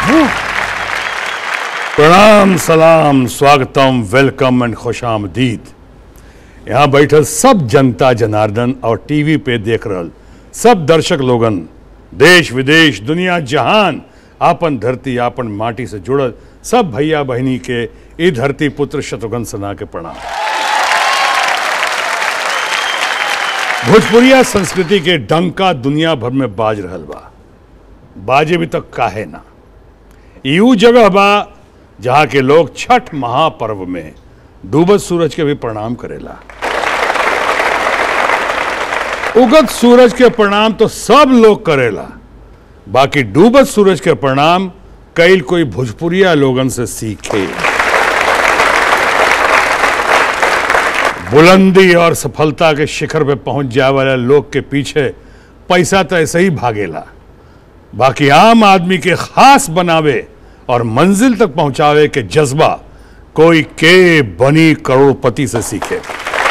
प्रणाम सलाम स्वागतम वेलकम एंड खुश आमदीद यहाँ बैठल सब जनता जनार्दन और टीवी पे देख रहल सब दर्शक लोगन देश विदेश दुनिया जहान आपन धरती आपन माटी से जुड़ल सब भैया बहनी के ई धरती पुत्र शत्रुघ्न सना के प्रणाम भोजपुरिया संस्कृति के डंका दुनिया भर में बाज रहल बा बाजे भी तक काहे ना यू जगह बा जहाँ के लोग छठ महापर्व में डूबत सूरज के भी प्रणाम करेला उगत सूरज के प्रणाम तो सब लोग करेला बाकी डूबत सूरज के प्रणाम कईल कोई भोजपुरिया लोगन से सीखे बुलंदी और सफलता के शिखर पे पहुंच जाए वाले लोग के पीछे पैसा तो ऐसे ही भागेला बाकी आम आदमी के खास बनावे और मंजिल तक पहुंचावे के जज्बा कोई के बनी करोड़पति से सीखे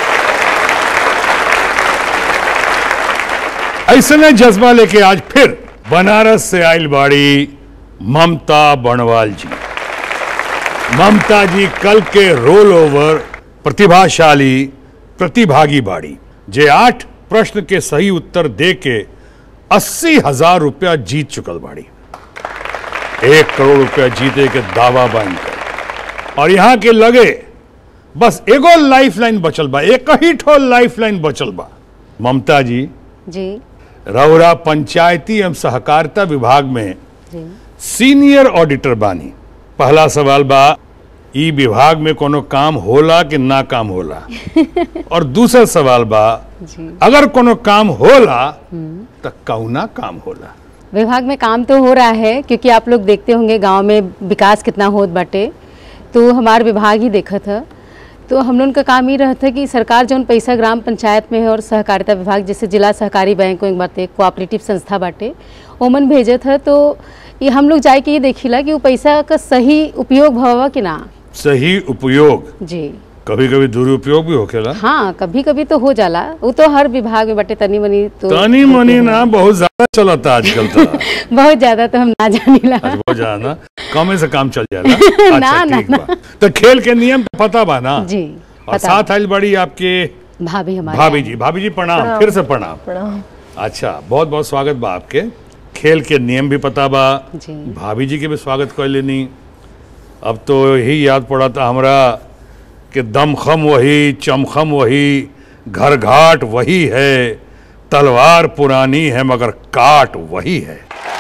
ऐसने जज्बा लेके आज फिर बनारस से आइल बाड़ी ममता बनवाल जी ममता जी कल के रोल ओवर प्रतिभाशाली प्रतिभागी बाड़ी जे आठ प्रश्न के सही उत्तर दे के अस्सी हजार रुपया जीत चुकल बाड़ी एक करोड़ रुपया जीते के दावा बन कर और यहाँ के लगे बस एगो लाइफ लाइन बचल बा एक ही ठो लाइफ लाइन बचल बा ममता जी जी रौरा पंचायती एवं सहकारिता विभाग में जी सीनियर ऑडिटर बानी पहला सवाल बा ई विभाग में कोनो काम होला कि ना काम होला और दूसरा सवाल बा जी अगर कोनो काम होला तो कौना काम होला विभाग में काम तो हो रहा है क्योंकि आप लोग देखते होंगे गांव में विकास कितना होत बाटे तो हमार विभाग ही देखा था तो हम लोगन का काम ही रहा था कि सरकार जौन पैसा ग्राम पंचायत में है और सहकारिता विभाग जैसे जिला सहकारी बैंक एक बाटे कोऑपरेटिव संस्था बाटे ओमन भेजत है तो ये हम लोग जाए के ये देखिला कि वो पैसा का सही उपयोग भवा कि ना सही उपयोग जी कभी कभी दुरुपयोग भी होखेला हाँ कभी कभी तो हो जाला वो तो हर विभाग में बटे तनी मनी तो तनी मनी ना बहुत ज्यादा चलता आजकल तो बहुत ज्यादा तो हम ना जानीला आज बहुत ज्यादा ना कमे से काम चल जाला अच्छा ना, ठीक बा तो खेल के नियम तो पता बा ना जी और पता साथ आइल बड़ी आपके भाभी हमारे भाभी जी भाभी जी प्रणाम फिर से प्रणाम अच्छा बहुत बहुत स्वागत बा आपके खेल के नियम भी पता बा जी भाभी जी के भी स्वागत कर लेनी अब तो यही याद पड़ा था हमरा कि दमखम वही चमखम वही घर घाट वही है तलवार पुरानी है मगर काट वही है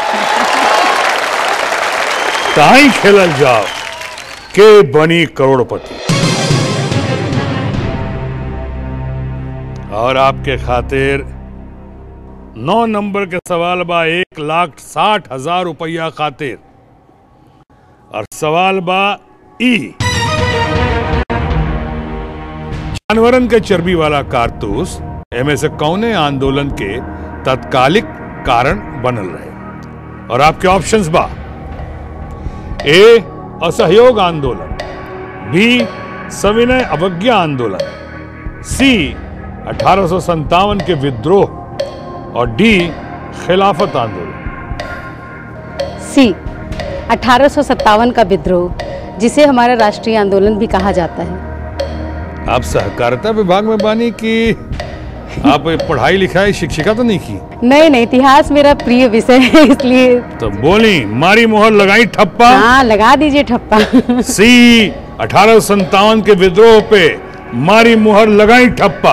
ताई खेलल जाओ के बनी करोड़पति और आपके खातिर नौ नंबर के सवाल बा एक लाख साठ हजार रुपया खातिर और सवाल बा ई जानवरन के चर्बी वाला कारतूस एमे से कौने आंदोलन के तत्कालिक कारण बनल रहे और आपके ऑप्शंस बा ए असहयोग आंदोलन बी सविनय अवज्ञा आंदोलन सी अठारह के विद्रोह और डी खिलाफत आंदोलन सी अठारह का विद्रोह जिसे हमारा राष्ट्रीय आंदोलन भी कहा जाता है आप सहकारिता विभाग में बानी कि आप पढ़ाई लिखाई शिक्षिका तो नहीं की नहीं नहीं इतिहास मेरा प्रिय विषय है इसलिए तो बोली मारी मोहर लगाई ठप्पा हाँ लगा दीजिए ठप्पा सी अठारह के विद्रोह पे मारी मुहर लगाई ठप्पा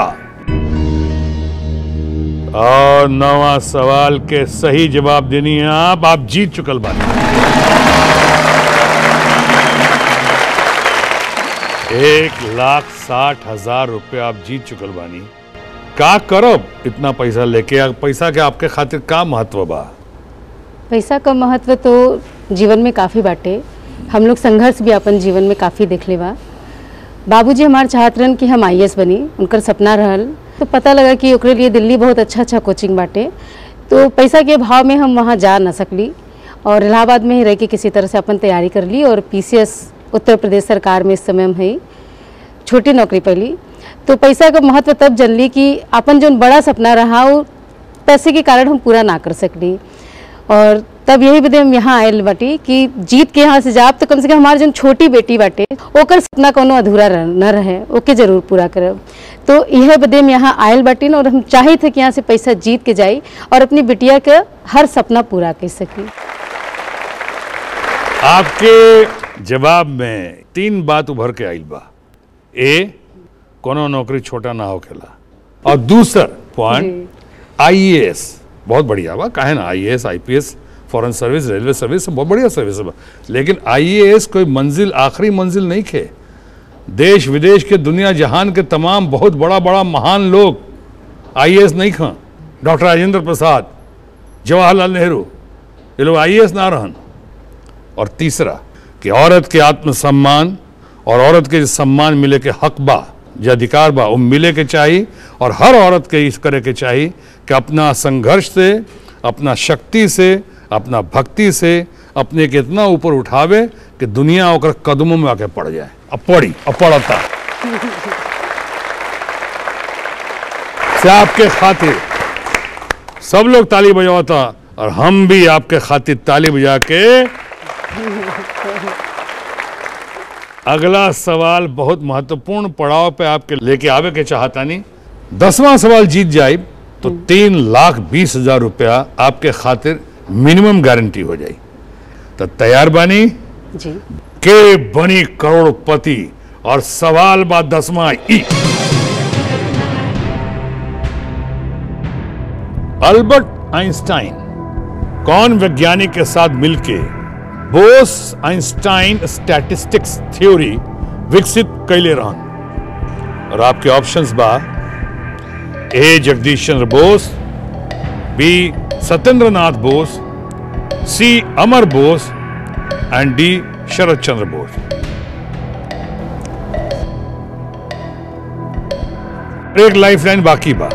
और नवा सवाल के सही जवाब देनी है आप आप जीत चुकल बानी एक लाख साठ हजार रुपया आप जीत चुकल बानी का करब इतना पैसा लेके आ- पैसा के आपके खातिर का महत्व बा पैसा का महत्व तो जीवन में काफ़ी बाटे हम लोग संघर्ष भी अपन जीवन में काफ़ी देख ले बा बाबूजी हमार चाहत रहन कि हम आई बनी उनकर सपना रहल तो पता लगा कि ओकरे लिए दिल्ली बहुत अच्छा अच्छा कोचिंग बाटे तो पैसा के भाव में हम वहाँ जा ना सकली और इलाहाबाद में ही रह के किसी तरह से अपन तैयारी कर ली और पीसीएस उत्तर प्रदेश सरकार में इस समय हम है छोटी नौकरी पहली तो पैसा का महत्व तब जनली कि अपन जो बड़ा सपना रहा वो पैसे के कारण हम पूरा ना कर सकली और तब यही बदे हम यहाँ आयल बाटी कि जीत के यहाँ से जाब तो कम से कम हमार जन छोटी बेटी बाटे ओकर सपना कोनो अधूरा रह, न रहे ओके जरूर पूरा करब तो यह बदे हम यहाँ आयल बाटी और हम चाहे थे कि यहाँ से पैसा जीत के जाई और अपनी बिटिया के हर सपना पूरा कर सकी आपके जवाब में तीन बात उभर के आइल बा ए कोनो नौकरी छोटा ना होखेला और दूसर पॉइंट आईएएस बहुत बढ़िया बा काहे ना IAS IPS foreign service railway service सब बहुत बढ़िया सर्विस बा लेकिन आईएएस कोई मंजिल आखिरी मंजिल नहीं खे देश विदेश के दुनिया जहान के तमाम बहुत बड़ा बड़ा महान लोग आईएएस नहीं खा डॉक्टर राजेंद्र प्रसाद जवाहरलाल नेहरू ये लोग आईएएस ना रहन और तीसरा कि औरत के आत्मसम्मान और औरत के जो सम्मान मिले के हक बा जो अधिकार बा वो मिले के चाहिए और हर औरत के इस करे के चाहिए कि अपना संघर्ष से अपना शक्ति से अपना भक्ति से अपने के इतना ऊपर उठावे कि दुनिया ओकर कदमों में आके पड़ जाए अब पड़ी अब पड़ता से आपके खातिर सब लोग ताली बजावता और हम भी आपके खातिर ताली बजा के अगला सवाल बहुत महत्वपूर्ण पड़ाव पे आपके लेके आवे के चाहता नहीं दसवां सवाल जीत जाए तो तीन लाख बीस हजार रुपया आपके खातिर मिनिमम गारंटी हो जाए तो तैयार बानी जी के बनी करोड़पति और सवाल बा दसवां ई अल्बर्ट आइंस्टाइन कौन वैज्ञानिक के साथ मिलके बोस आइंस्टाइन स्टैटिस्टिक्स थ्योरी विकसित कैले रहन और आपके ऑप्शंस बा A Jagadish Chandra Bose B Satyendra Nath Bose C Amar Bose and D Sharad Chandra Bose एक लाइफलाइन बाकी बा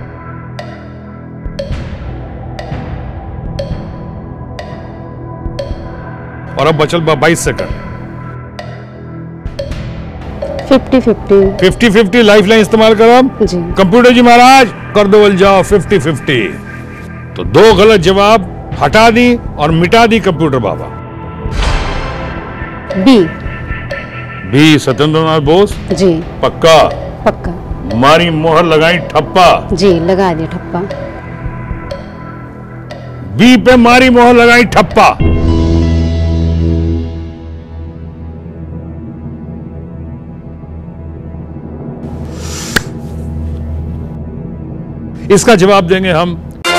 और अब बचल बा 22 second fifty fifty fifty fifty life line इस्तेमाल करब जी कंप्यूटर जी महाराज कर दो बल जाओ फिफ्टी फिफ्टी तो दो गलत जवाब हटा दी और मिटा दी कंप्यूटर बाबा बी बी सत्येंद्र नाथ बोस जी पक्का पक्का मारी मोहर लगाई ठप्पा जी लगा दिया ठप्पा बी पे मारी मोहर लगाई ठप्पा इसका जवाब देंगे हम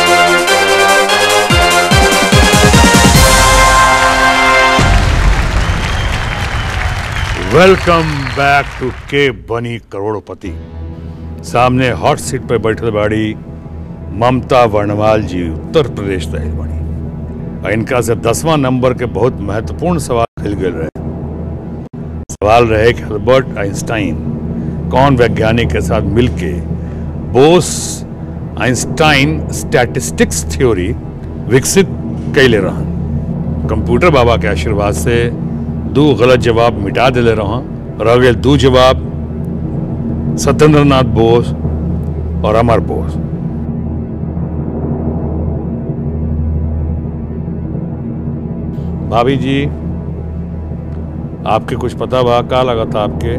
वेलकम बैक टू के बनी करोड़पति सामने हॉट सीट पर बैठल बाड़ी ममता वर्णवाल जी उत्तर प्रदेश रहे बाड़ी और इनका से दसवां नंबर के बहुत महत्वपूर्ण सवाल मिल गए रहे सवाल रहे कि अल्बर्ट आइंस्टाइन कौन वैज्ञानिक के साथ मिलके बोस आइंस्टाइन स्टैटिस्टिक्स थ्योरी विकसित कैले रहन कंप्यूटर बाबा के आशीर्वाद से दो गलत जवाब मिटा दिले रहा रह गए दो जवाब सत्येंद्र नाथ बोस और अमर बोस भाभी जी आपके कुछ पता बा का लगा था आपके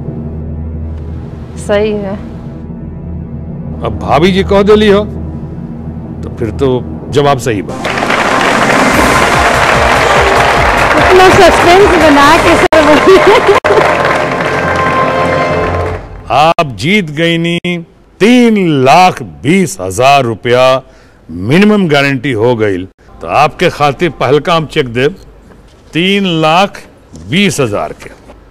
सही है अब भाभी जी कह दिली हो तो फिर तो जवाब सही बा इतना सस्पेंस बना के सर बोलिए आप जीत गई नी तीन लाख बीस हजार रुपया मिनिमम गारंटी हो गई तो आपके खातिर पहलका हम चेक दे तीन लाख बीस हजार के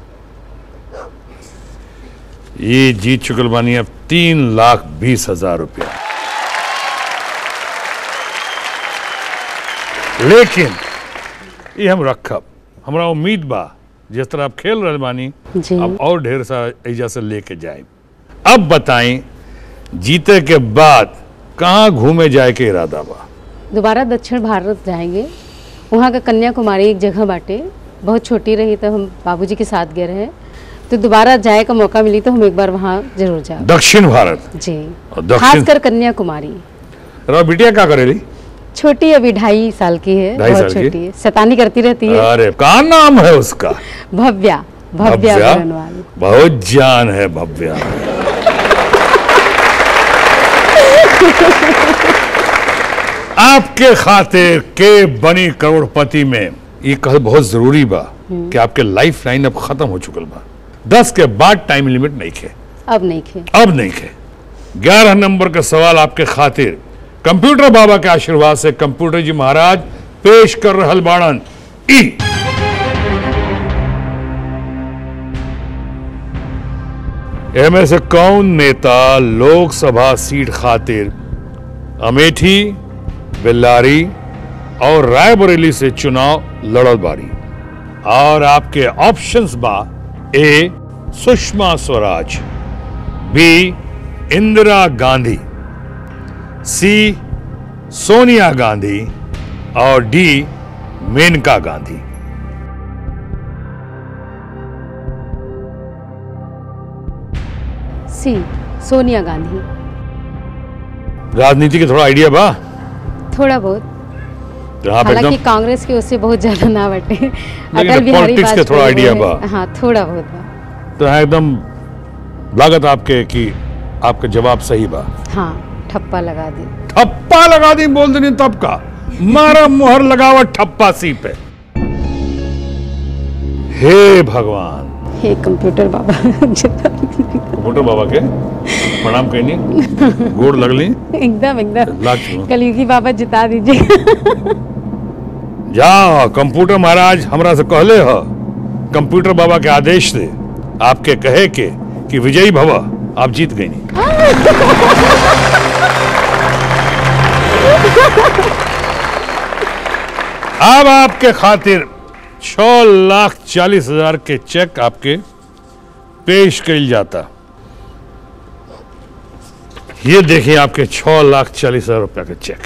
ये जीत चुकल बानी अब तीन लाख बीस हजार रुपया लेकिन ये हम रखब हमरा उम्मीद बा जिस तरह आप खेल रहे बानी जी अब और ढेर सारा एजा से लेके जाए अब बताएं जीते के बाद कहाँ घूमे जाए के इरादा बा दोबारा दक्षिण भारत जाएंगे वहाँ का कन्याकुमारी एक जगह बाटे बहुत छोटी रही तो हम बाबूजी के साथ गए रहे तो दोबारा जाए का मौका मिली तो हम एक बार वहाँ जरूर जाए दक्षिण भारत जी और दक्षिण खासकर कन्याकुमारी रहा बिटिया क्या करेली छोटी अभी ढाई साल की है ढाई बहुत साल की? छोटी है शैतानी करती रहती है अरे का नाम है उसका भव्या भव्या बरनवाल बहुत जान है भव्या आपके खातिर के बनी करोड़पति में ये कह बहुत जरूरी बा कि आपके लाइफ लाइन अब खत्म हो चुकल बा दस के बाद टाइम लिमिट नहीं खे अब नहीं खे अब नहीं खे ग्यारह नंबर का सवाल आपके खातिर कंप्यूटर बाबा के आशीर्वाद से कंप्यूटर जी महाराज पेश कर रहल बाणन ई एमे से कौन नेता लोकसभा सीट खातिर अमेठी बेल्लारी और रायबरेली से चुनाव लड़ल बारी और आपके ऑप्शंस बा A Sushma Swaraj B Indira Gandhi C Sonia Gandhi और डी मेनका गांधी सी सोनिया गांधी राजनीति के थोड़ा आइडिया बा थोड़ा बहुत तो आप हालांकि एकदम कांग्रेस के उससे बहुत ज्यादा ना बटे अटल बिहारी politics के थोड़ा वाजपेयी idea में- बा। हाँ थोड़ा बहुत बा तो है एकदम लागत आपके कि आपका जवाब सही बा हाँ ठप्पा लगा दी ठप्पा लगा दी बोल देनी तब का मारा मुहर लगावा ठप्पा सी पे हे भगवान हे कंप्यूटर बाबा जितना कंप्यूटर बाबा के प्रणाम कहनी गोड़ लगली एकदम एकदम लाख चुनो। कलयुगी बाबा जिता दीजिए जा कंप्यूटर महाराज हमरा से कहले ह कंप्यूटर बाबा के आदेश से आपके कहे के कि विजयी भव आप जीत गई अब आपके खातिर छ लाख चालीस हजार के चेक आपके पेश कल जाता ये देखिए आपके छ लाख चालीस हजार रुपया के चेक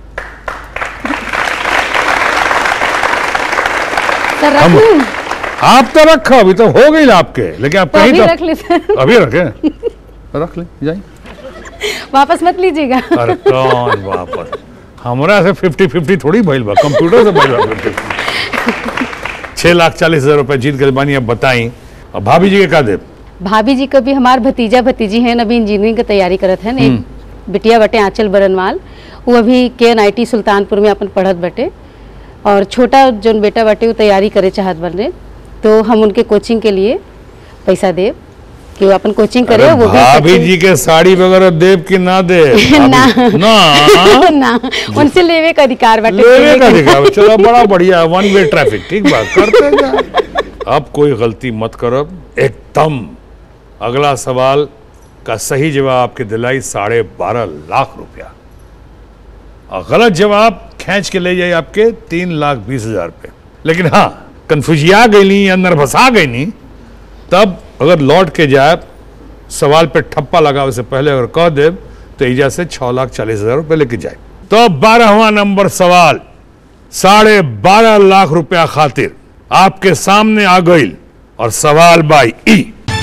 सर रख हम- लूं? आप तो रखो अभी तो हो गई ना आपके लेकिन आप तो कहीं अभी तो रख ले सर अभी रखे रख ले जाइए वापस मत लीजिएगा अरे कौन वापस हमरा से फिफ्टी फिफ्टी थोड़ी भइल बा कंप्यूटर से भइल बा 50-50 छह लाख चालीस हजार रुपए जीत गए बानी अब बताई अब भाभी जी के का दे भाभी जी का भी हमार भतीजा भतीजी हैं अभी इंजीनियरिंग की तैयारी करत हैं एक बिटिया बटे आंचल बरनवाल वो अभी के एन आई टी सुल्तानपुर में अपन पढ़त बटे और छोटा जोन बेटा बटे वो तैयारी करे चाहत बने तो हम उनके कोचिंग के लिए पैसा देव कि वो अपन कोचिंग करे अरे वो भी भाभी coaching- जी के साड़ी वगैरह देव की ना दे ना। भाभी- ना ना उनसे लेवे का अधिकार बाटे लेवे का दिखा चलो बड़ा बढ़िया वन वे ट्रैफिक ठीक बा करते जा अब कोई गलती मत करब एकदम अगला सवाल का सही जवाब आपके दिलाई साढ़े बारह लाख रुपया और गलत जवाब खींच के ले जाए आपके तीन लाख बीस हजार पे लेकिन हाँ कन्फ्यूजिया गई या नर्भसा गई नहीं तब अगर लौट के जाए सवाल पे ठप्पा लगावे से पहले अगर कह दे तो ईजा से छह लाख चालीस हजार रुपये लेके जाए तो बारहवा नंबर सवाल साढ़े बारह लाख रुपया खातिर आपके सामने आ गई और सवाल बाई ई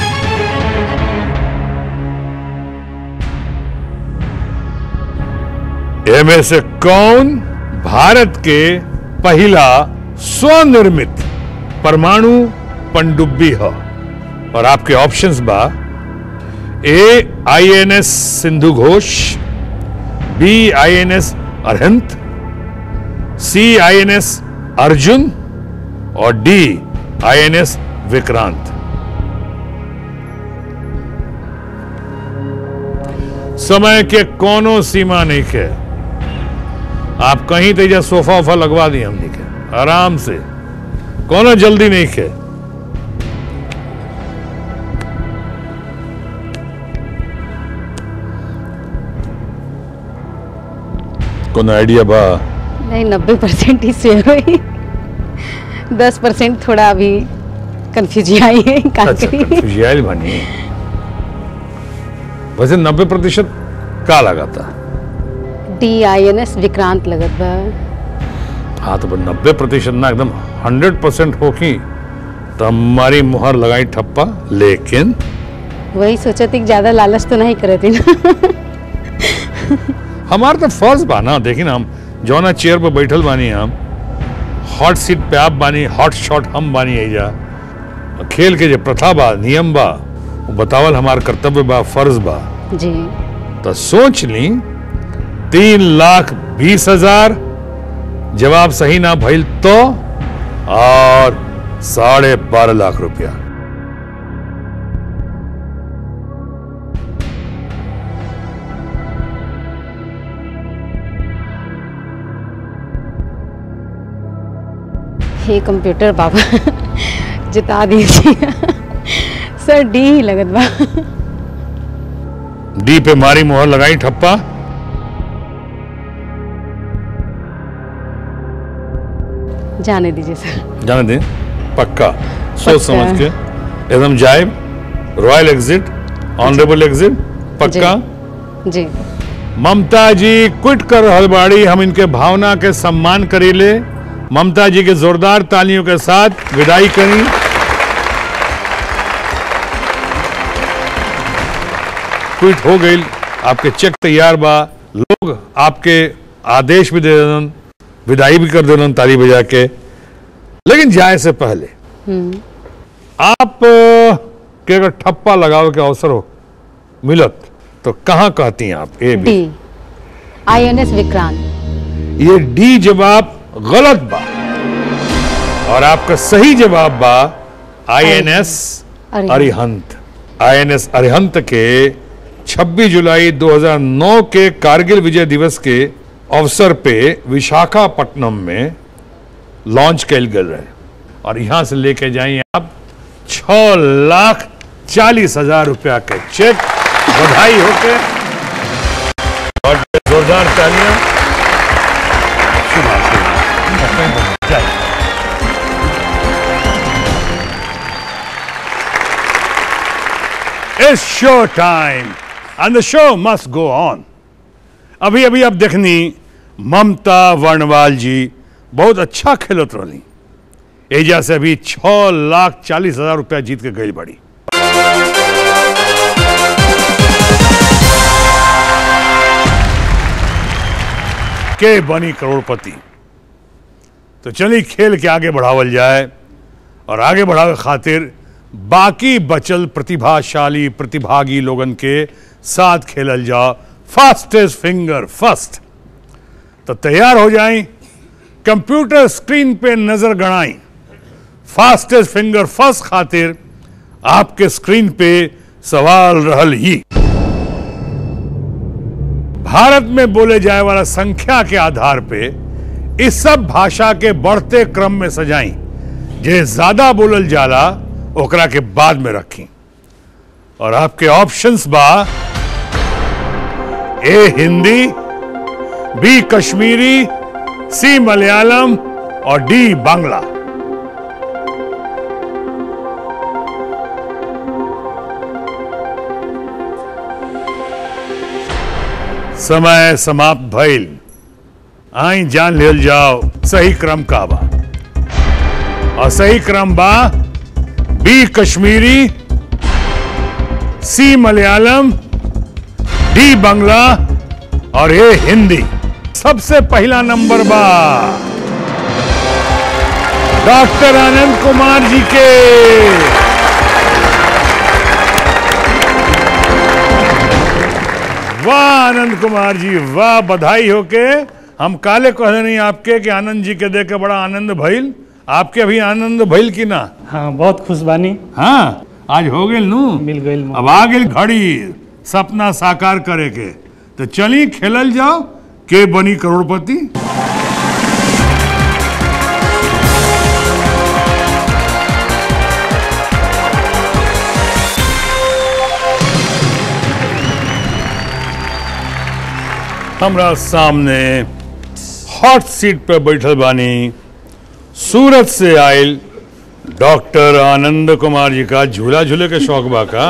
इनमें से कौन भारत के पहला स्वनिर्मित परमाणु पनडुब्बी है और आपके ऑप्शंस बा A I N S Sindhu Ghosh B I N S Arihant C I N S Arjun और D I N S Vikrant समय के कोनो सीमा नहीं है आप कहीं तेजा सोफा वोफा लगवा दिए हमने के आराम से कोनो जल्दी नहीं है कोनो आइडिया बा नहीं नब्बे परसेंट ही शेयर हुई दस परसेंट थोड़ा अभी कंफ्यूजी आई है का अच्छा करी कंफ्यूजियाल बनी वैसे नब्बे प्रतिशत का लगा था D I N S Vikrant लगत बा हाँ तो नब्बे प्रतिशत ना एकदम हंड्रेड परसेंट होगी तो हमारी मुहर लगाई ठप्पा लेकिन वही सोचा थी कि ज्यादा लालच तो नहीं करे थी ना हमारा तो फर्ज बा ना देखिए ना हम जौना चेयर पर बैठल बानी हम हॉट सीट पे आप बानी हॉट शॉट हम बानी एजा और खेल के जो प्रथा बा नियम बा वो बतावल हमार कर्तव्य बा फर्ज बा जी तो सोच ली तीन लाख बीस हजार जवाब सही ना भइल तो और साढ़े बारह लाख रुपया हे कंप्यूटर बाबा जिता दीजिए सर डी ही लगत बा डी पे मारी मोहर लगाई ठप्पा जाने दीजिए सर जाने दें पक्का सोच पक्का। समझ के एकदम जायब रॉयल एग्जिट ऑनरेबल एग्जिट पक्का जी ममता जी क्विट कर रहल बाड़ी हम इनके भावना के सम्मान करीले ममता जी के जोरदार तालियों के साथ विदाई करी क्विट हो गई आपके चेक तैयार बा लोग आपके आदेश भी दे देन विदाई भी कर देन ताली बजा के लेकिन जाए से पहले आप अ, के अगर ठप्पा लगावे के अवसर हो मिलत तो कहाँ कहती हैं आप A B D I N S Vikrant ये डी जवाब गलत बा और आपका सही जवाब बा I N S Arihant. Arihant I N S Arihant के 26 जुलाई 2009 के कारगिल विजय दिवस के अवसर पे विशाखापट्टनम में लॉन्च कैल गए रहे और यहां से लेके जाइए आप छ लाख चालीस हजार रुपया के चेक बधाई होके और जोरदार तालियां शुभ जय It's show time and the show must go on. अभी अभी अब देखनी ममता वर्णवाल जी बहुत अच्छा खेलत रही एजा से अभी छह लाख चालीस हजार रुपया जीत के गई बड़ी के बनी करोड़पति तो चलिए खेल के आगे बढ़ावल जाए और आगे बढ़ावे खातिर बाकी बचल प्रतिभाशाली प्रतिभागी लोगन के साथ खेलल जाओ फास्टेस्ट फिंगर फर्स्ट तो तैयार हो जाएं कंप्यूटर स्क्रीन पे नजर गणाई फास्टेस्ट फिंगर फर्स्ट खातिर आपके स्क्रीन पे सवाल रहल ही भारत में बोले जाए वाला संख्या के आधार पे इस सब भाषा के बढ़ते क्रम में सजाई जे ज्यादा बोलल जाला ओकरा के बाद में रखी और आपके ऑप्शंस बा A Hindi B Kashmiri C Malayalam और डी बांग्ला समय समाप्त भइल आई जान लेल जाओ सही क्रम का बा और सही क्रम बा B Kashmiri C Malayalam D Bangla और ए हिंदी सबसे पहला नंबर बा डॉक्टर आनंद कुमार जी के वाह आनंद कुमार जी वाह बधाई होके हम काले कहले नहीं आपके कि आनंद जी के देख के बड़ा आनंद भइल आपके अभी आनंद भइल कि ना हाँ बहुत खुश बानी हाँ आज हो गेल नू मिल गईल अब आ गेल घड़ी सपना साकार करे के तो चली खेलल जाओ के बनी करोड़पति हमरा सामने हॉट सीट पे बैठल बानी सूरत से आयल डॉक्टर आनंद कुमार जी का झूला झूले के शौक बा का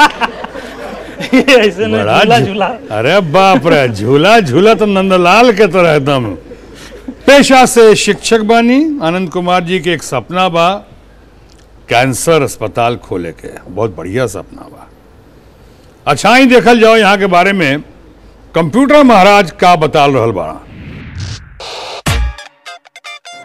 ऐसे नहीं बड़ा झूला झू- झूला अरे बाप रे झूला झूला तो नंदलाल के तरह एकदम पेशा से शिक्षक बानी आनंद कुमार जी के एक सपना बा कैंसर अस्पताल खोले के बहुत बढ़िया सपना बा अच्छा ही देखल जाओ यहाँ के बारे में कंप्यूटर महाराज का बता रहल बा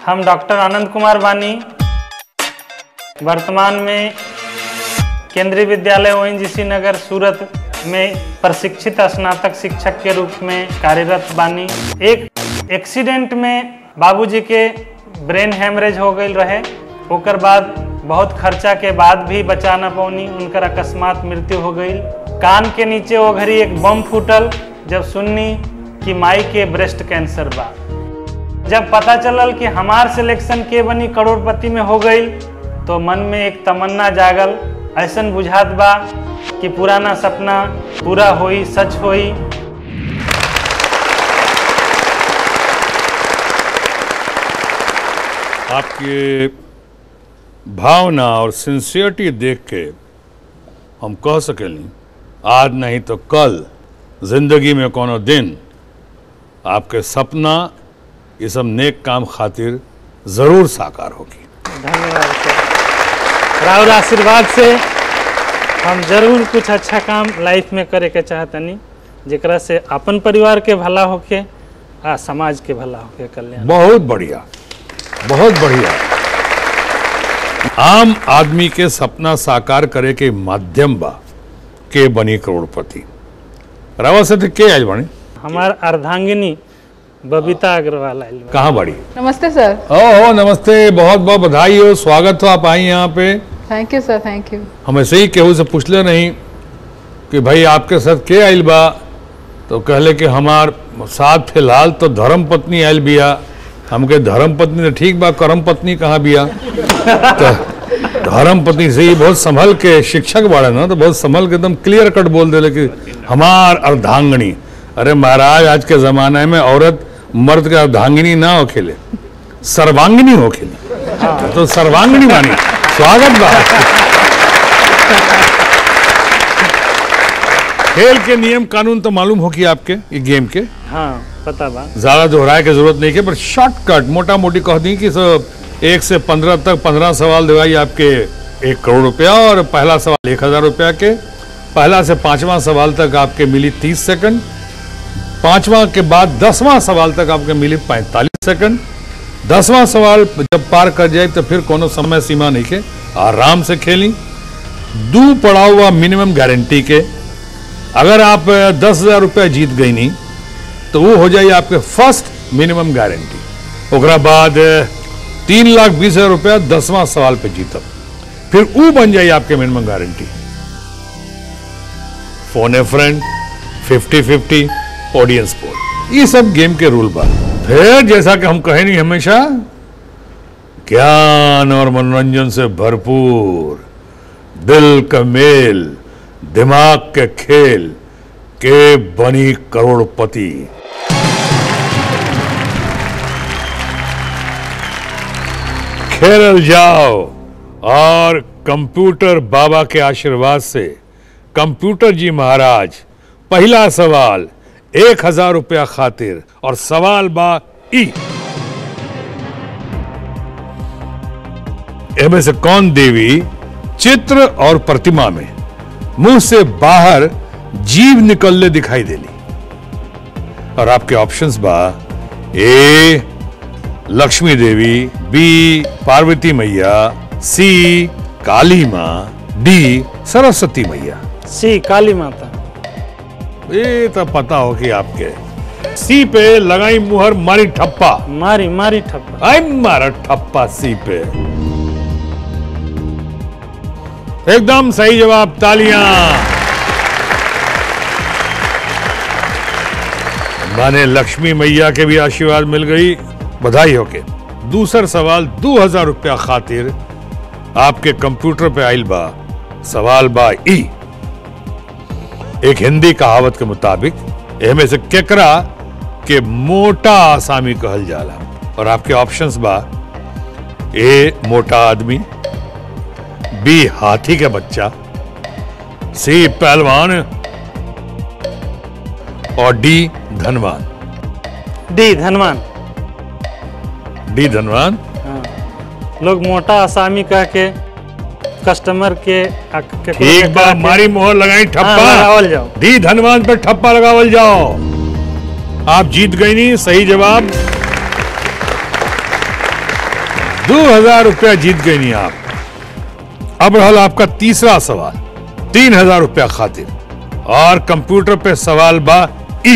हम डॉक्टर आनंद कुमार बानी वर्तमान में केंद्रीय विद्यालय ओ नगर सूरत में प्रशिक्षित स्नातक शिक्षक के रूप में कार्यरत बानी एक एक्सीडेंट में बाबूजी के ब्रेन हेमरेज हो गई रहे ओकर बाद बहुत खर्चा के बाद भी बचा न पौनी उनकर अकस्मात मृत्यु हो गई कान के नीचे वो घड़ी एक बम फूटल जब सुननी कि माई के ब्रेस्ट कैंसर बा जब पता चलल कि हमार सिलेक्शन के बनी करोड़पति में हो गई तो मन में एक तमन्ना जागल ऐसन बुझात बा कि पुराना सपना पूरा होई सच होई आपकी भावना और सिंसियरिटी देख के हम कह सकेली आज नहीं तो कल जिंदगी में कोनो दिन आपके सपना ये सब नेक काम खातिर ज़रूर साकार होगी धन्यवाद सर राहुल आशीर्वाद से हम जरूर कुछ अच्छा काम लाइफ में करे के चाहतनी जेकरा से अपन परिवार के भला होके आ समाज के भला होके कल्याण बहुत बढ़िया बहुत बढ़िया आम आदमी के सपना साकार करे के माध्यम बा के बनी करोड़पति रावा से के आज बनी हमार अर्धांगिनी बबीता अग्रवाल आइल बा। कहाँ बड़ी नमस्ते सर ओहो नमस्ते बहुत बहुत बधाई हो स्वागत हो आप आई यहाँ पे thank you sir thank you हम ऐसे ही केहू से पूछले नहीं कि भाई आपके साथ के आइल बा तो कहले कि हमार साथ फिलहाल तो धर्म पत्नी आयल बिया हमके धर्म पत्नी तो ठीक बा करम पत्नी कहाँ बिया तो धर्म पत्नी से ही बहुत संभल के शिक्षक बाड़े ना तो बहुत संभल के एकदम क्लियर कट बोल देले कि हमार अर्धांगनी अरे महाराज आज के जमाने में औरत मर्द के अर्धांगिनी ना हो खेले सर्वांगिनी हो खेले तो सर्वांगिनी मानी स्वागत बा खेल के नियम कानून तो मालूम हो कि आपके ये गेम के हाँ पता बा ज्यादा दोहराए की जरूरत नहीं है पर शॉर्टकट मोटा मोटी कह दी कि सब एक से पंद्रह तक पंद्रह सवाल दिवाई आपके एक करोड़ रुपया और पहला सवाल एक हजार रुपया के पहला से पांचवा सवाल तक आपके मिली तीस सेकंड पांचवा के बाद दसवां सवाल तक आपके मिली पैंतालीस सेकंड दसवां सवाल जब पार कर जाए तो फिर कोनो समय सीमा नहीं के आराम से खेली दू पड़ा हुआ मिनिमम गारंटी के अगर आप दस हजार रुपया जीत गई नहीं तो वो हो जाए आपके फर्स्ट मिनिमम गारंटी ओकरा बाद अ, तीन लाख बीस हजार रुपया दसवां सवाल पे जीतब फिर वो बन जाए आपके minimum guarantee phone a friend fifty fifty audience poll ये सब गेम के रूल बा फिर जैसा कि हम कहे नहीं हमेशा ज्ञान और मनोरंजन से भरपूर दिल का मेल दिमाग के खेल के बनी करोड़पति खेल जाओ और कंप्यूटर बाबा के आशीर्वाद से कंप्यूटर जी महाराज पहला सवाल एक हजार रुपया खातिर और सवाल बा ई इनमें से कौन देवी चित्र और प्रतिमा में मुंह से बाहर जीव निकलने दिखाई देली और आपके ऑप्शंस बा ए लक्ष्मी देवी बी पार्वती मैया सी काली माँ डी सरस्वती मैया सी काली माता ये तो पता हो कि आपके सी पे लगाई मुहर मारी ठप्पा मारी मारी ठप्पा आई मारा ठप्पा सी पे एकदम सही जवाब तालियां माने लक्ष्मी मैया के भी आशीर्वाद मिल गई बधाई हो के दूसरा सवाल दो हजार रुपया खातिर आपके कंप्यूटर पे आइल बा सवाल बा ई एक हिंदी कहावत के मुताबिक एमे से केकरा के मोटा आसामी कहल जाला और आपके ऑप्शंस बा ए मोटा आदमी बी हाथी के बच्चा सी पहलवान और डी धनवान डी धनवान डी धनवान लोग मोटा आसामी कह के कस्टमर के आ- केकरो के ठीक बा कह के- मारी मोहर लगाई हाँ, ठप्पा लगावल जाओ डी धनवान पे ठप्पा लगावल जाओ आप जीत गई नहीं सही जवाब दो हजार रुपया जीत गई नहीं आप अब रहल आपका तीसरा सवाल तीन हजार रुपया खातिर और कंप्यूटर पे सवाल बा ई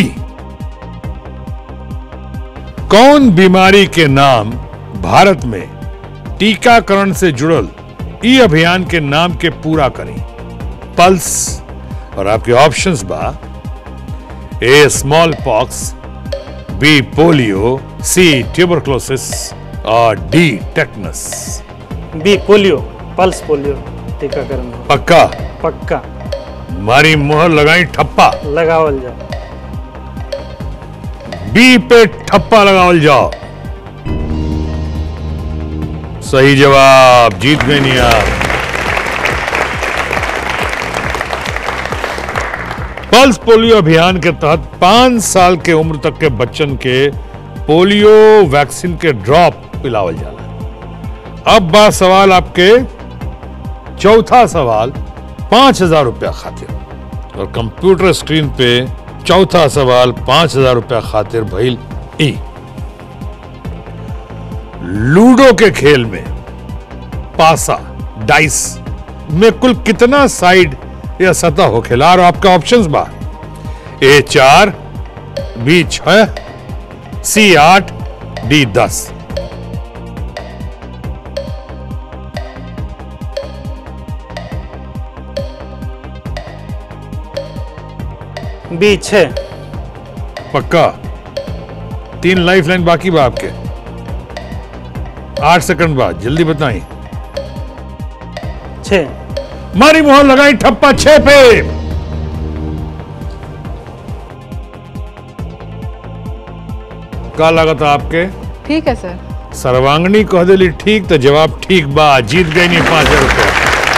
कौन बीमारी के नाम भारत में टीकाकरण से जुड़ल ई अभियान के नाम के पूरा करें पल्स और आपके ऑप्शंस बा A small pox B polio C tuberculosis और D tetanus B polio pulse polio टीकाकरण हो। पक्का पक्का मारी मोहर लगाई ठप्पा लगावल जाए बी पे ठप्पा लगावल जाओ सही जवाब जीत गए नहीं आप पल्स पोलियो अभियान के तहत पांच साल के उम्र तक के बच्चन के पोलियो वैक्सीन के ड्रॉप पिलावल जाला अब बात सवाल आपके चौथा सवाल पांच हजार रुपया खातिर और कंप्यूटर स्क्रीन पे चौथा सवाल पांच हजार रुपया खातिर भइल ई लूडो के खेल में पासा डाइस में कुल कितना साइड या सतह हो खेला और आपका ऑप्शंस बा ए चार बी छह सी आठ डी दस बी छः पक्का तीन लाइफ लाइन बाकी बा आपके आठ सेकंड बाद जल्दी बताएं छः मारी मोहर लगाई ठप्पा छह पे का लागत आपके ठीक है सर सर्वांगनी कह दिली ठीक तो जवाब ठीक बा जीत गई नहीं पांच हजार रुपया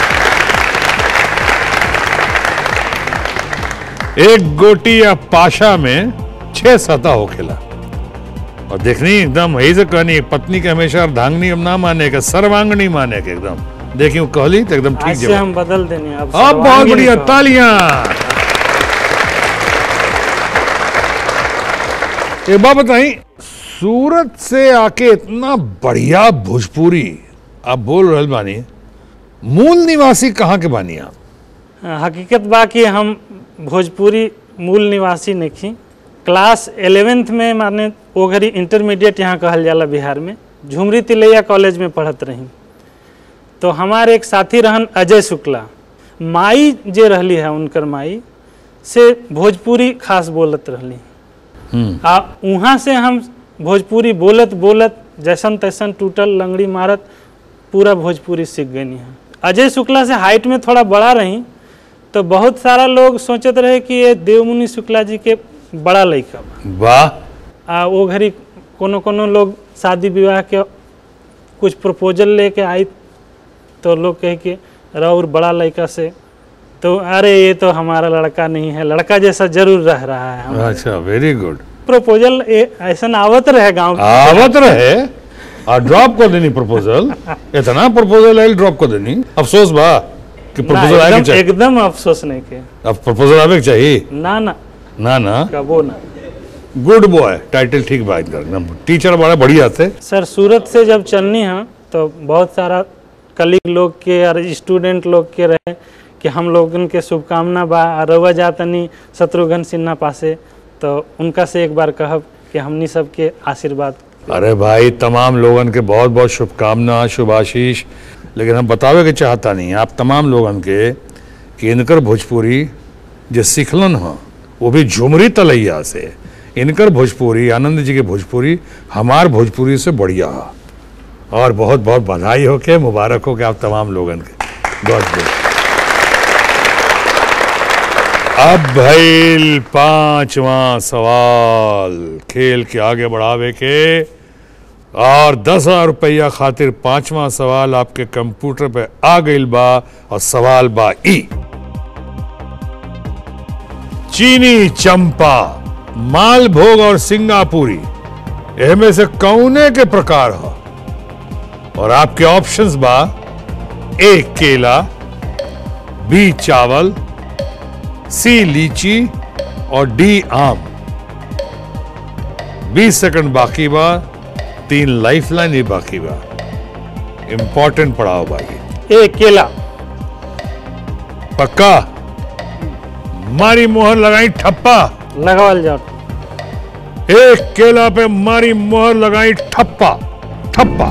एक गोटी या पाशा में छह सतह हो खेला और देखनी एकदम यही से कहनी पत्नी के हमेशा अर्धांगनी हम ना माने के सर्वांगनी माने के एकदम देखी वो कहली तो एकदम ठीक आज से जवाब हम बदल देने अब अब बहुत सर्वांगीण बढ़िया कहो। तालियां एक बात बताई सूरत से आके इतना बढ़िया भोजपुरी आप बोल रहे बानी मूल निवासी कहाँ के बानी आप हकीकत बा कि हम भोजपुरी मूल निवासी नहीं क्लास एलेवेंथ में माने वो घड़ी इंटरमीडिएट यहाँ कहल जाला बिहार में झुमरी तिलैया कॉलेज में पढ़त रही तो हमारे एक साथी रहन अजय शुक्ला माई जे रहली है उनकर माई से भोजपुरी खास बोलत रहली आ वहाँ से हम भोजपुरी बोलत बोलत जैसन तैसन टूटल लंगड़ी मारत पूरा भोजपुरी सीख गई हैं अजय शुक्ला से हाइट में थोड़ा बड़ा रही तो बहुत सारा लोग सोचत रहे कि ये देवमुनि शुक्ला जी के बड़ा लड़का बा वाह आ वो घड़ी कोनो कोनो लोग शादी विवाह के कुछ प्रपोजल लेके आई तो लोग कहे कि राउर बड़ा लड़का से तो अरे ये तो हमारा लड़का नहीं है लड़का जैसा जरूर रह रहा है हम अच्छा वेरी गुड प्रपोजल ऐसा आवत रहे गांव के आवत रहे और ड्रॉप कर देनी प्रपोजल इतना प्रपोजल आयल ड्रॉप कर देनी अफसोस बा कि ना, प्रपोजल आए के एकदम चाहिए एकदम अफसोस नहीं के अब प्रपोजल आवे के चाहिए ना ना ना ना कबो ना गुड बॉय टाइटल ठीक बा इनका एकदम टीचर बड़ा बढ़िया थे सर सूरत से जब चलनी है तो बहुत सारा कलीग लोग के और स्टूडेंट लोग के रहे कि हम लोगन के शुभकामना बा आ रउआ जातनी शत्रुघ्न सिन्हा पासे तो उनका से एक बार कहब कि हमनी सबके आशीर्वाद अरे भाई तमाम लोगन के बहुत बहुत शुभकामना शुभाशीष लेकिन हम बतावे के चाहता नहीं आप तमाम लोगन के कि इनकर भोजपुरी जो सीखलन ह वो भी झुमरी तलैया से इनकर भोजपुरी आनंद जी के भोजपुरी हमार भोजपुरी से बढ़िया है और बहुत बहुत बधाई हो के मुबारक हो के आप तमाम लोगन के बहुत बहुत अब भइल पांचवा सवाल खेल के आगे बढ़ावे के और दस हजार रुपया खातिर पांचवा सवाल आपके कंप्यूटर पे आ गइल बा और सवाल बा ई चीनी चंपा मालभोग और सिंगापुरी एमे से कौने के प्रकार हो और आपके ऑप्शंस बा ए केला बी चावल सी लीची और डी आम 20 सेकंड बाकी बा तीन लाइफ लाइन ही बाकी बा इंपॉर्टेंट पड़ाव भाई ए केला पक्का मारी मोहर लगाई ठप्पा लगावल जाओ एक केला पे मारी मोहर लगाई ठप्पा ठप्पा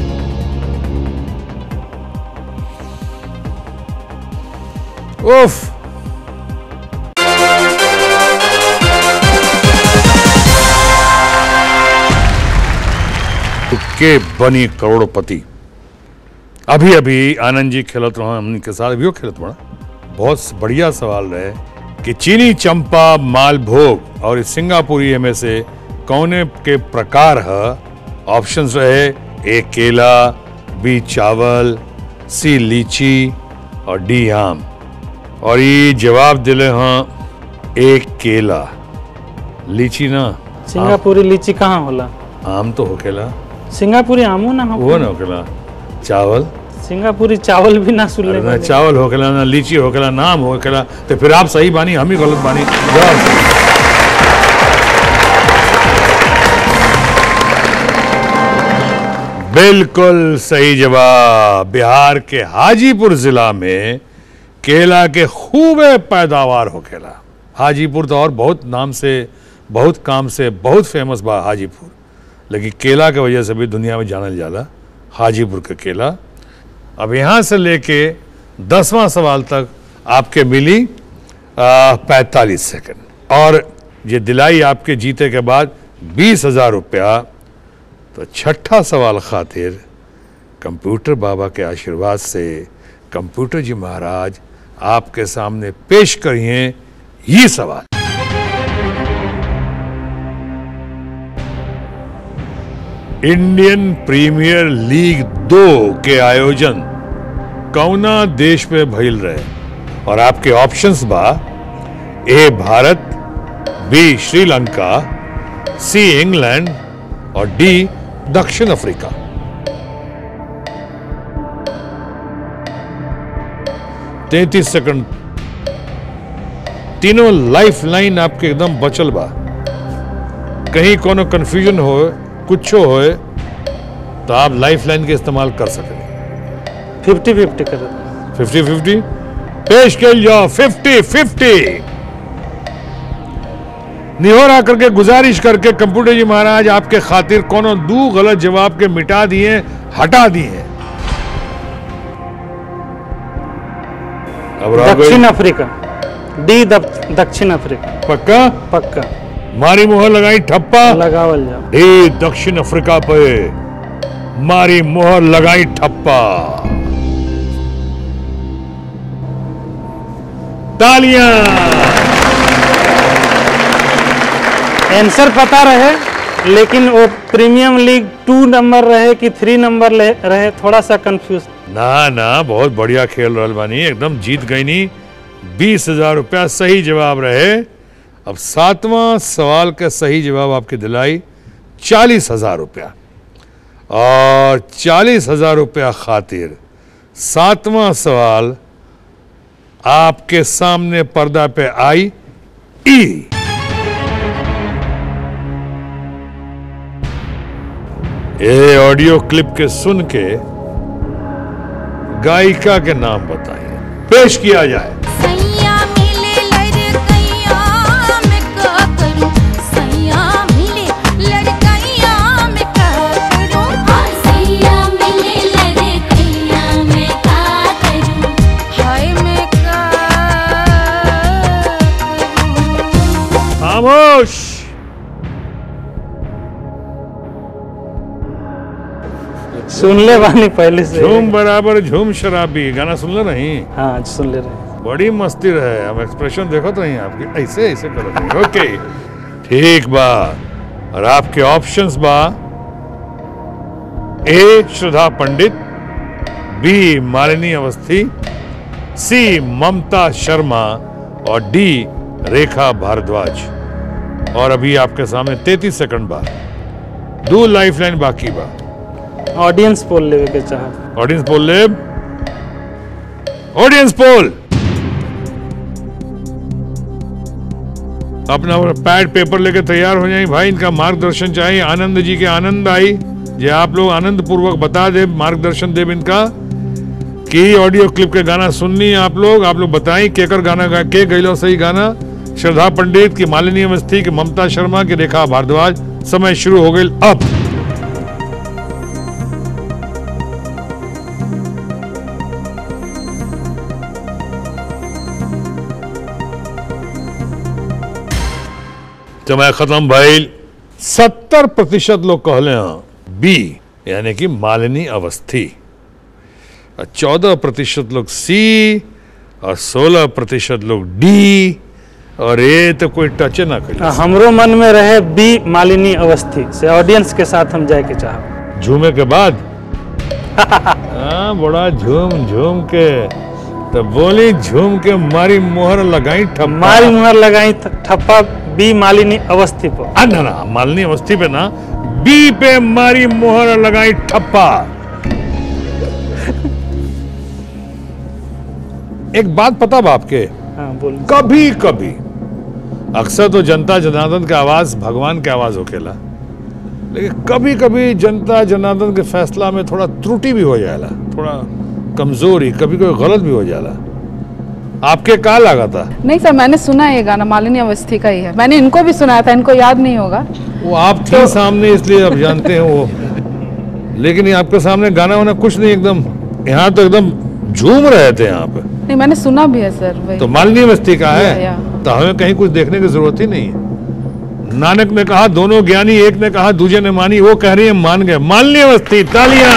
उफ के बनी करोड़पति अभी अभी आनंद जी खेलत रहा हमने के साथ अभी खेलत बड़ा बहुत बढ़िया सवाल रहे कि चीनी चंपा मालभोग और इस सिंगापुरी में से कौने के प्रकार है ऑप्शंस रहे ए केला बी चावल सी लीची और डी आम और ये जवाब दिले हाँ एक केला लीची ना सिंगापुरी लीची कहाँ होला आम तो होखेला सिंगापुरी आमो ना हो वो ना होखेला चावल सिंगापुरी चावल भी ना सुन अरे ना ले चावल होखेला ना लीची होखेला ना आम होखेला तो फिर आप सही बानी हम ही गलत बानी जवाब सही। बिल्कुल सही जवाब बिहार के हाजीपुर जिला में केला के खूबे पैदावार होखेला हाजीपुर तो और बहुत नाम से बहुत काम से बहुत फेमस बा हाजीपुर लेकिन केला के वजह से भी दुनिया में जानल जाला हाजीपुर का केला अब यहाँ से लेके दसवां सवाल तक आपके मिली पैंतालीस सेकंड और ये दिलाई आपके जीते के बाद बीस हजार रुपया तो छठा सवाल खातिर कंप्यूटर बाबा के आशीर्वाद से कंप्यूटर जी महाराज आपके सामने पेश करिए ये सवाल इंडियन प्रीमियर लीग दो के आयोजन कौना देश में भइल रहे और आपके ऑप्शंस बा A Bharat B Sri Lanka C England और डी दक्षिण अफ्रीका तैतीस सेकंड तीनों लाइफ लाइन आपके एकदम बचल बा कहीं कोनो कंफ्यूजन हो कुछ हो तो आप लाइफ लाइन के इस्तेमाल कर सकें फिफ्टी फिफ्टी कर फिफ्टी फिफ्टी पेश कर जाओ फिफ्टी फिफ्टी निहोरा करके गुजारिश करके कंप्यूटर जी महाराज आपके खातिर कोनो दू गलत जवाब के मिटा दिए हटा दिए अब रह गई दक्षिण अफ्रीका डी दक्षिण अफ्रीका पक्का पक्का मारी मोहर लगाई ठप्पा लगावल जाओ डी दक्षिण अफ्रीका पे मारी मोहर लगाई ठप्पा तालियां आंसर पता रहे लेकिन वो प्रीमियम लीग टू नंबर रहे कि थ्री नंबर ले- रहे थोड़ा सा कंफ्यूज ना ना बहुत बढ़िया खेल रहल बानी एकदम जीत गई नी बीस हजार रुपया सही जवाब रहे अब सातवां सवाल का सही जवाब आपके दिलाई चालीस हजार रुपया और चालीस हजार रुपया खातिर सातवां सवाल आपके सामने पर्दा पे आई ई ये ऑडियो क्लिप के सुन के गायिका के नाम बताइए पेश किया जाए सैया मिले लड़कैया मैं का करूं सैया मिले लड़कैया मैं का करूं हाँ सैया मिले लड़कैया मैं का करूं हाय मैं का करूं खामोश सुन ले बानी पहले से झूम बराबर झूम शराबी गाना सुन ले नहीं हाँ सुन ले रहे बड़ी मस्ती रहे हम एक्सप्रेशन देखो तो नहीं आपके ऐसे ऐसे करो नहीं ओके ठीक बा और आपके ऑप्शंस बा A Shraddha Pandit B Malini Awasthi C Mamta Sharma और डी रेखा भारद्वाज और अभी आपके सामने 33 सेकंड बा दो लाइफ लाइन बाकी बा ऑडियंस पोल लेवे के चाह ऑडियंस पोल ले ऑडियंस पोल अपना पैड पेपर लेके तैयार हो जाए भाई इनका मार्गदर्शन चाहिए आनंद जी के आनंद आई ये आप लोग आनंद पूर्वक बता दे मार्गदर्शन देव इनका कि ऑडियो क्लिप के गाना सुननी है आप लोग आप लोग बताएं केकर गाना गा के गैलो सही गाना श्रद्धा पंडित की मालिनी अवस्थी की ममता शर्मा की रेखा भारद्वाज समय शुरू हो गई अब समय खत्म भइल सत्तर प्रतिशत लोग कहले हैं बी यानी कि मालिनी अवस्थी और चौदह प्रतिशत लोग सी और सोलह प्रतिशत लोग डी और ये तो कोई टच ना करी हमरो मन में रहे बी मालिनी अवस्थी से ऑडियंस के साथ हम जाए के चाहब झूमे के बाद हाँ बड़ा झूम झूम के तो बोली झूम के मारी मोहर लगाई ठप्पा मारी मुहर लगाई थ- ठप्पा बी मालिनी अवस्थी पर आ, ना ना मालनी अवस्थी पे ना बी पे मारी मोहर लगाई ठप्पा एक बात पता बा आपके हाँ बोल कभी कभी अक्सर तो जनता जनार्दन का आवाज भगवान के आवाज होकेला लेकिन कभी कभी जनता जनार्दन के फैसला में थोड़ा त्रुटि भी हो जाला थोड़ा कमजोरी कभी कभी गलत भी हो जाला आपके का लगा था नहीं सर मैंने सुना है ये गाना मालिनी अवस्थी का ही है मैंने इनको भी सुनाया था इनको याद नहीं होगा वो आप थे सामने इसलिए आप जानते हैं वो लेकिन ये आपके सामने गाना वाना कुछ नहीं एकदम यहाँ तो एकदम झूम रहे थे यहाँ पे नहीं मैंने सुना भी है सर वही तो मालनी बस्ती का या, है या। तो हमें कहीं कुछ देखने की जरूरत ही नहीं है नानक ने कहा दोनों ज्ञानी एक ने कहा दूजे ने मानी वो कह रही है मान गए मालनी बस्ती तालियां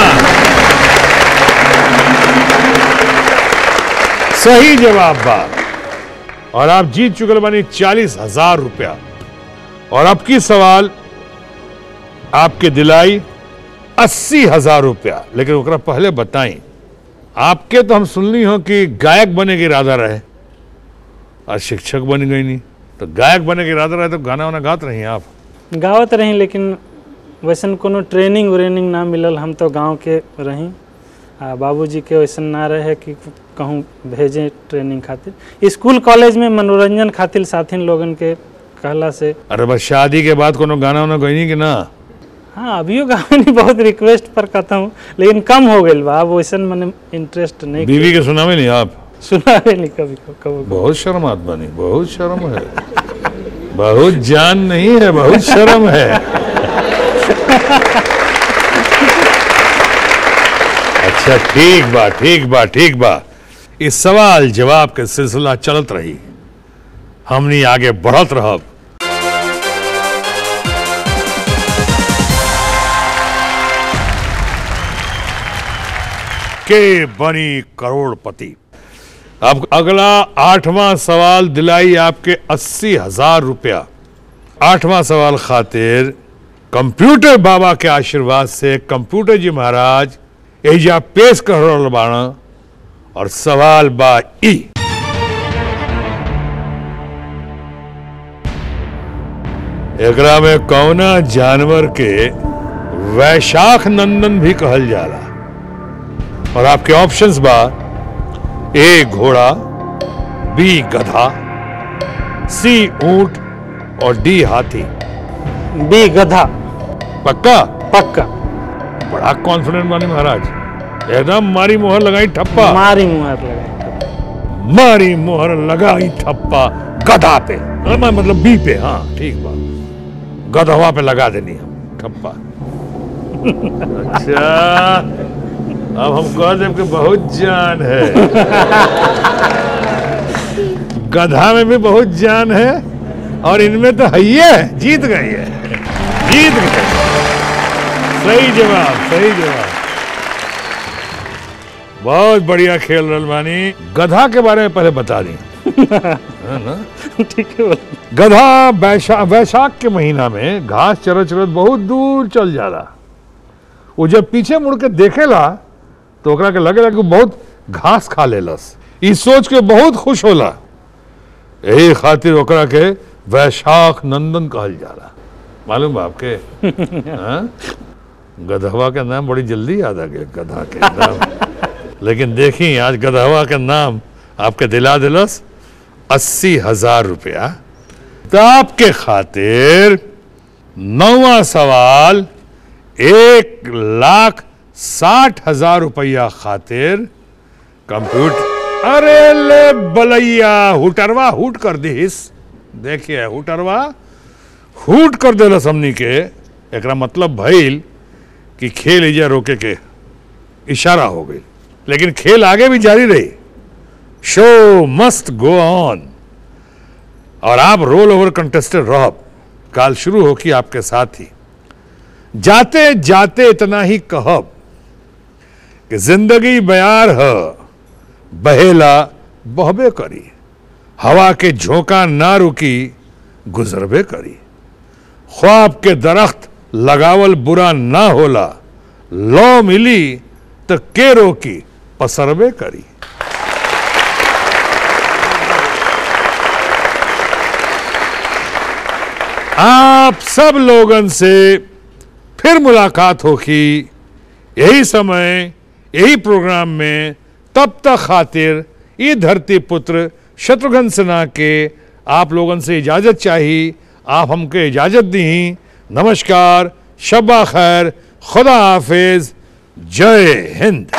सही जवाब बा और आप जीत चुके बानी चालीस हजार रुपया और अब की सवाल आपके दिलाई अस्सी हजार रुपया लेकिन ओकरा पहले बताई आपके तो हम सुनली हो कि गायक बने के इरादा रहे और शिक्षक बन गई नहीं तो गायक बने के इरादा रहे तो गाना वाना गात रही आप गावत रही लेकिन वैसन कोनो ट्रेनिंग व्रेनिंग ना मिलल हम तो गांव के रही आ बाबूजी के वैसन ना रहे कि कहूँ भेजें ट्रेनिंग खातिर स्कूल कॉलेज में मनोरंजन खातिर साथिन लोगन के कहला से अरे बस शादी के बाद कोनो गाना वाना गई कि ना हाँ अभियो गावनी बहुत रिक्वेस्ट पर कहता हूँ लेकिन कम हो गई बा अब वैसन मैंने इंटरेस्ट नहीं बीवी के सुनावे नहीं आप सुना नहीं कभी कभी कभी बहुत शर्म आत्मा नहीं बहुत शर्म है बहुत जान नहीं है बहुत शर्म है अच्छा ठीक बा ठीक बा ठीक बा इस सवाल जवाब के सिलसिला चलत रही हमनी आगे बढ़त रहब के बनी करोड़पति अब अगला आठवां सवाल दिलाई आपके अस्सी हजार रुपया आठवां सवाल खातिर कंप्यूटर बाबा के आशीर्वाद से कंप्यूटर जी महाराज एजा पेश कर रहल बाड़ा और सवाल बा ई एकरा में कौना जानवर के वैशाख नंदन भी कहल जाला और आपके ऑप्शंस बा ए घोड़ा बी गधा सी ऊंट और डी हाथी बी गधा पक्का पक्का बड़ा कॉन्फिडेंट बानी महाराज एकदम मारी मोहर लगाई ठप्पा मारी मुहर लगाई मारी मोहर लगाई ठप्पा गधा पे हाँ, मैं मतलब बी पे हाँ ठीक बा गधवा पे लगा देनी हम ठप्पा अच्छा अब हम कह दें कि बहुत जान है गधा में भी बहुत जान है और इनमें तो है ही है जीत गई है जीत गए सही जवाब सही जवाब बहुत बढ़िया खेल रहे बानी गधा के बारे में पहले बता दी है ना ठीक है बोल। गधा वैशा वैशाख के महीना में घास चरत चरत बहुत दूर चल जाला वो जब पीछे मुड़ के देखेला तो ओकरा के लगेला कि बहुत घास खा लेलस ई सोच के बहुत खुश होला यही खातिर ओकरा के वैशाख नंदन कहल जाला मालूम बा आपके हाँ? गधवा के नाम बड़ी जल्दी याद आ गया गधा के नाम लेकिन देखी आज गधवा के नाम आपके दिला दिलस अस्सी हजार रुपया तो आपके खातिर नौवा सवाल एक लाख साठ हजार रुपया खातिर कंप्यूटर अरे ले बलैया हुटरवा हुट कर दिस देखिए हुटरवा हुट कर देला हमनी के एकरा मतलब भइल कि खेल इजा रोके के इशारा हो गई लेकिन खेल आगे भी जारी रही शो मस्ट गो ऑन और आप रोल ओवर कंटेस्टेड रहब काल शुरू हो कि आपके साथ ही जाते जाते इतना ही कहब कि जिंदगी बयार है बहेला बहबे करी हवा के झोंका ना रुकी गुजरबे करी ख्वाब के दरख्त लगावल बुरा ना होला लौ मिली तो के रोकी पसरबे करी आप सब लोगन से फिर मुलाकात होगी यही समय यही प्रोग्राम में तब तक खातिर ये धरती पुत्र शत्रुघ्न सिन्हा के आप लोगन से इजाज़त चाहिए आप हमको इजाज़त दी नमस्कार शब्बा खैर खुदा हाफिज जय हिंद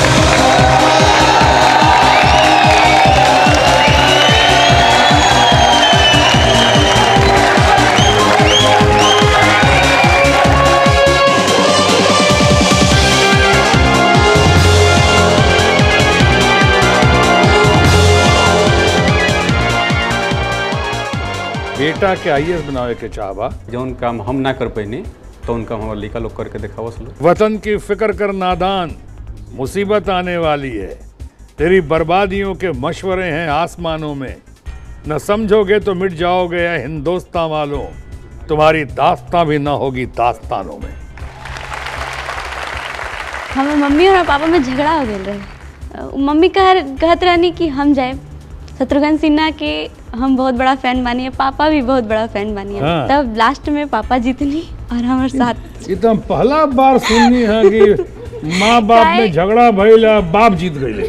बेटा के आई बनावे के चाहबा जौन काम हम ना कर पैनी तो उनका हमारा लड़का लोग करके दिखावस लोग वतन की फिक्र कर नादान मुसीबत आने वाली है तेरी बर्बादियों के मशवरे हैं आसमानों में न समझोगे तो मिट जाओगे या हिंदुस्तान वालों तुम्हारी दास्तां भी ना होगी दास्तानों में हमार मम्मी और पापा में झगड़ा हो गया रहे अ, मम्मी कह कहत रहनी कि हम जाए शत्रुघ्न सिन्हा के हम बहुत बड़ा फैन बानी है पापा भी बहुत बड़ा फैन बानी है हाँ। तब लास्ट में पापा जीतनी और हमारे साथ ये तो हम पहला बार सुननी है कि माँ बाप में काहे? झगड़ा भइला बाप जीत गए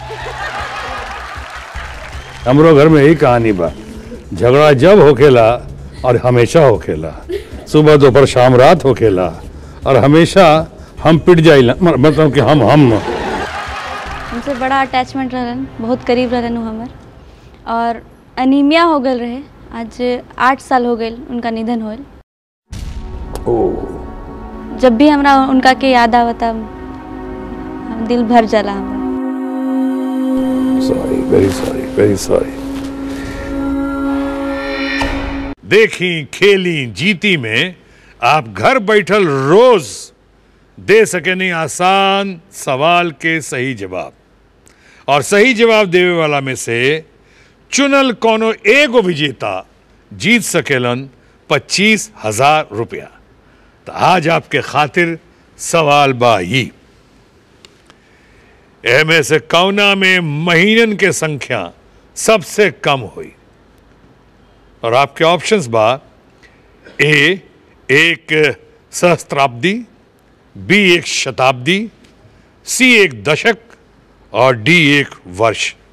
हमरो घर में यही कहानी बा झगड़ा जब होखेला और हमेशा होखेला सुबह दोपहर शाम रात होखेला और हमेशा हम पिट जाइला म- मतलब कि हम हम उनसे बड़ा अटैचमेंट रहन बहुत करीब रहन उ हमर और अनीमिया हो गल रहे आज आठ साल हो गए उनका निधन होल जब भी हमरा उनका के याद आवता हम दिल भर जाला हमरा sorry very sorry very sorry देखी खेली जीती में आप घर बैठल रोज दे सके नहीं आसान सवाल के सही जवाब और सही जवाब देवे वाला में से चुनल कोनो एगो विजेता जीत सकेलन पच्चीस हजार रुपया तो आज आपके खातिर सवाल बा ई एमे से कौना में महीनन के संख्या सबसे कम हुई और आपके ऑप्शंस बा ए एक सहस्त्राब्दी बी एक शताब्दी सी एक दशक और डी एक वर्ष